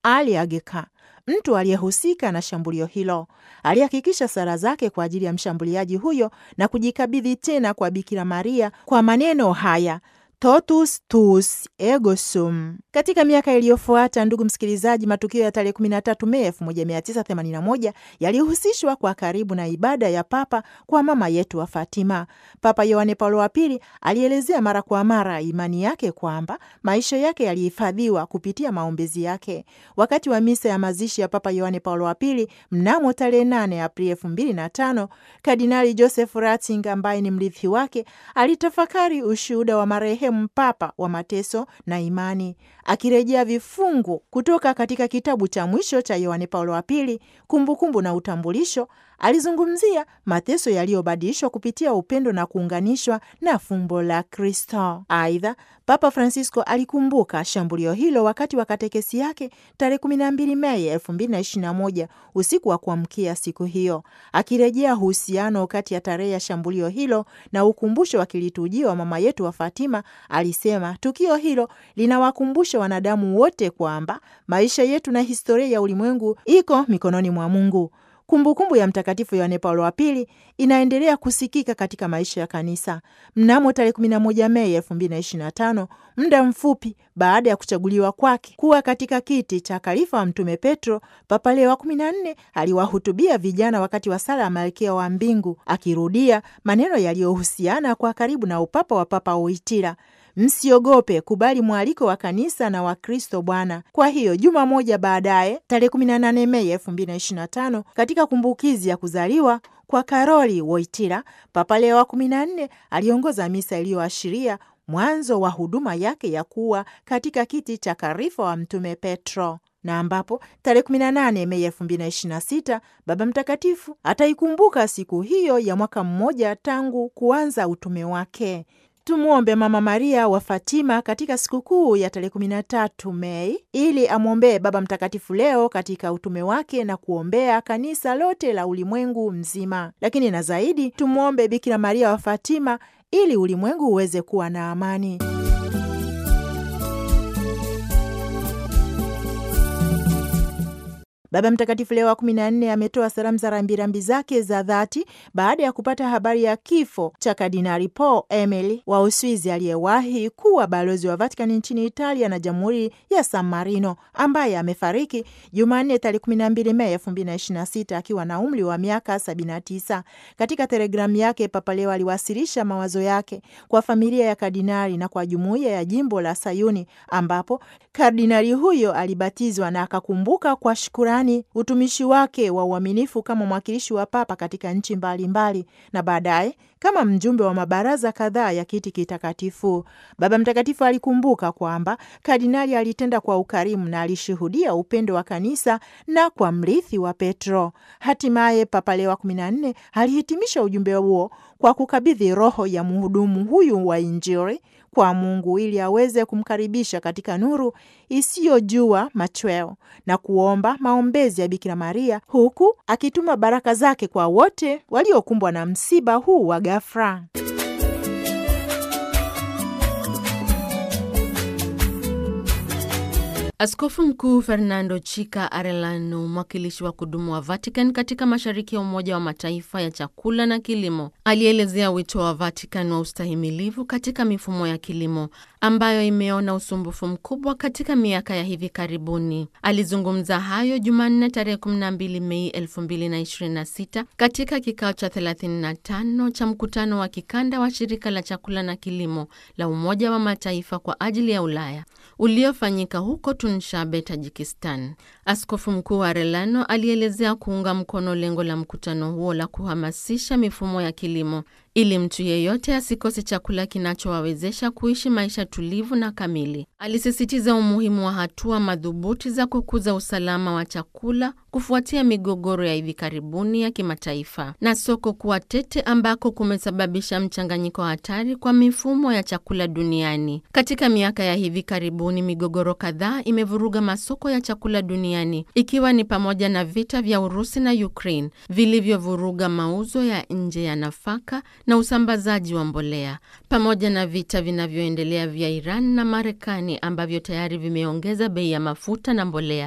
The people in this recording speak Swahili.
Ali Ageka, mtu aliyehusika na shambulio hilo. Alihakikisha sala zake kwa ajili ya mshambuliaji huyo na kujikabidhi tena kwa Bikira Maria kwa maneno haya totus tuus ego sum. Katika miaka iliyofuata, ndugu msikilizaji, matukio ya tarehe 13 Mei 1981 yalihusishwa kwa karibu na ibada ya papa kwa mama yetu wa Fatima. Papa Yohane Paulo wa Pili alielezea mara kwa mara imani yake kwamba maisha yake yalihifadhiwa kupitia maombezi yake. Wakati wa misa ya mazishi ya Papa Yohane Paulo wa Pili mnamo tarehe 8 Aprili 2005, Kardinali Joseph Ratzinger ambaye ni mrithi wake alitafakari ushuhuda wa marehemu papa wa mateso na imani, akirejea vifungu kutoka katika kitabu cha mwisho cha Yohane Paulo wa Pili, Kumbukumbu na Utambulisho. Alizungumzia mateso yaliyobadilishwa kupitia upendo na kuunganishwa na fumbo la Kristo. Aidha, Papa Francisco alikumbuka shambulio hilo wakati wa katekesi yake tarehe 12 Mei 2021 usiku wa kuamkia siku hiyo, akirejea uhusiano kati ya tarehe ya shambulio hilo na ukumbusho wa kilitujio wa mama yetu wa Fatima. Alisema tukio hilo linawakumbusha wanadamu wote kwamba maisha yetu na historia ya ulimwengu iko mikononi mwa Mungu. Kumbukumbu kumbu ya Mtakatifu Yohane Paulo wa Pili inaendelea kusikika katika maisha ya kanisa. Mnamo tarehe 11 Mei 2025, muda mfupi baada ya kuchaguliwa kwake kuwa katika kiti cha khalifa wa Mtume Petro, Papa Leo wa 14 aliwahutubia vijana wakati wa sala ya Malkia wa Mbingu, akirudia maneno yaliyohusiana kwa karibu na upapa wa Papa Wojtyla: Msiogope, kubali mwaliko wa kanisa na wa Kristo Bwana. Kwa hiyo juma moja baadaye, tarehe 18 Mei 2025, katika kumbukizi ya kuzaliwa kwa Karoli Wojtyla, Papa Leo wa 14 aliongoza misa iliyoashiria mwanzo wa huduma yake ya kuwa katika kiti cha karifa wa Mtume Petro na ambapo tarehe 18 Mei 2026 Baba Mtakatifu ataikumbuka siku hiyo ya mwaka mmoja tangu kuanza utume wake. Tumwombe Mama Maria wa Fatima katika sikukuu ya tarehe 13 Mei ili amwombee Baba Mtakatifu Leo katika utume wake na kuombea kanisa lote la ulimwengu mzima. Lakini na zaidi tumwombe Bikira Maria wa Fatima ili ulimwengu uweze kuwa na amani. Baba Mtakatifu Leo wa kumi na nne ametoa salamu za rambirambi zake za dhati baada ya kupata habari ya kifo cha Kardinali Paul Emily wa Uswizi aliyewahi kuwa balozi wa Vatikani nchini Italia na Jamhuri ya San Marino, ambaye amefariki Jumanne tarehe 12 Mei 2026 akiwa na umri wa miaka 79. Katika telegramu yake, Papa Leo aliwasilisha mawazo yake kwa familia ya kardinali na kwa jumuiya ya jimbo la Sayuni, ambapo kardinali huyo alibatizwa na akakumbuka kwa shukurani utumishi wake wa uaminifu kama mwakilishi wa papa katika nchi mbalimbali na baadaye kama mjumbe wa mabaraza kadhaa ya kiti kitakatifu. Baba Mtakatifu alikumbuka kwamba kardinali alitenda kwa ukarimu na alishuhudia upendo wa kanisa na kwa mrithi wa Petro. Hatimaye Papa Leo wa kumi na nne alihitimisha ujumbe huo kwa kukabidhi roho ya mhudumu huyu wa Injili kwa Mungu ili aweze kumkaribisha katika nuru isiyojua machweo na kuomba maombezi ya Bikira Maria, huku akituma baraka zake kwa wote waliokumbwa na msiba huu wa ghafla. Askofu Mkuu Fernando Chica Arellano, mwakilishi wa kudumu wa Vatican katika mashariki ya Umoja wa Mataifa ya chakula na kilimo, alielezea wito wa Vatican wa ustahimilivu katika mifumo ya kilimo ambayo imeona usumbufu mkubwa katika miaka ya hivi karibuni. Alizungumza hayo Jumanne tarehe 12 Mei 2026 katika kikao cha 35 cha mkutano wa kikanda wa shirika la chakula na kilimo la Umoja wa Mataifa kwa ajili ya Ulaya uliofanyika huko Tunshabe, Tajikistan. Askofu Mkuu Arellano alielezea kuunga mkono lengo la mkutano huo la kuhamasisha mifumo ya kilimo ili mtu yeyote asikose chakula kinachowawezesha kuishi maisha tulivu na kamili. Alisisitiza umuhimu wa hatua madhubuti za kukuza usalama wa chakula kufuatia migogoro ya hivi karibuni ya kimataifa na soko kuwa tete ambako kumesababisha mchanganyiko hatari kwa mifumo ya chakula duniani. Katika miaka ya hivi karibuni, migogoro kadhaa imevuruga masoko ya chakula duniani ikiwa ni pamoja na vita vya Urusi na Ukraine vilivyovuruga mauzo ya nje ya nafaka na usambazaji wa mbolea pamoja na vita vinavyoendelea vya Iran na Marekani ambavyo tayari vimeongeza bei ya mafuta na mbolea.